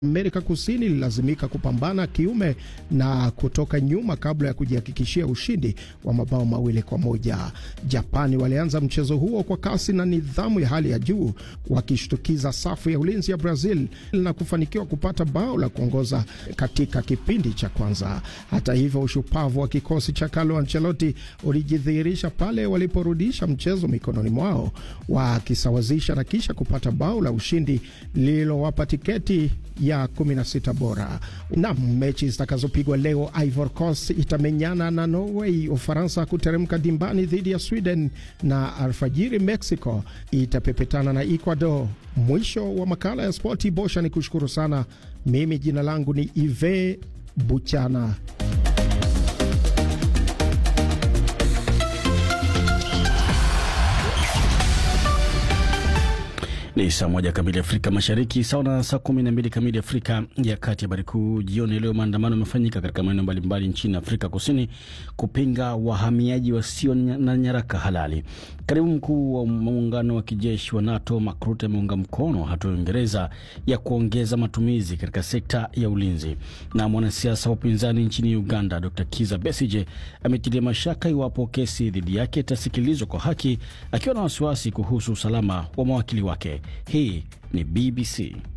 Amerika Kusini ililazimika kupambana kiume na kutoka nyuma kabla ya kujihakikishia ushindi wa mabao mawili kwa moja. Japani walianza mchezo huo kwa kasi na nidhamu ya hali ya juu, wakishtukiza safu ya ulinzi ya Brazil na kufanikiwa kupata bao la kuongoza katika kipindi cha kwanza. Hata hivyo, ushupavu wa kikosi cha Carlo Ancelotti ulijidhihirisha pale waliporudisha mchezo mikononi mwao, wakisawazisha na kisha kupata bao la ushindi lililowapa tiketi ya 16 bora. Nam, mechi zitakazopigwa leo, Ivory Coast itamenyana na Norway, Ufaransa kuteremka dimbani dhidi ya Sweden na alfajiri Mexico itapepetana na Ecuador. Mwisho wa makala ya spoti. Bosha ni kushukuru sana. Mimi jina langu ni Ive Buchana. Ni saa moja kamili Afrika Mashariki, sawa na saa kumi na mbili kamili Afrika ya Kati. Habari kuu jioni leo, maandamano yamefanyika katika maeneo mbalimbali nchini Afrika Kusini kupinga wahamiaji wasio na nyaraka halali. Katibu mkuu wa muungano wa kijeshi wa NATO Mark Rutte ameunga mkono hatua ya Uingereza ya kuongeza matumizi katika sekta ya ulinzi. Na mwanasiasa wa upinzani nchini Uganda Dr Kiza Besije ametilia mashaka iwapo kesi dhidi yake itasikilizwa kwa haki, akiwa na wasiwasi kuhusu usalama wa mawakili wake. Hii ni BBC.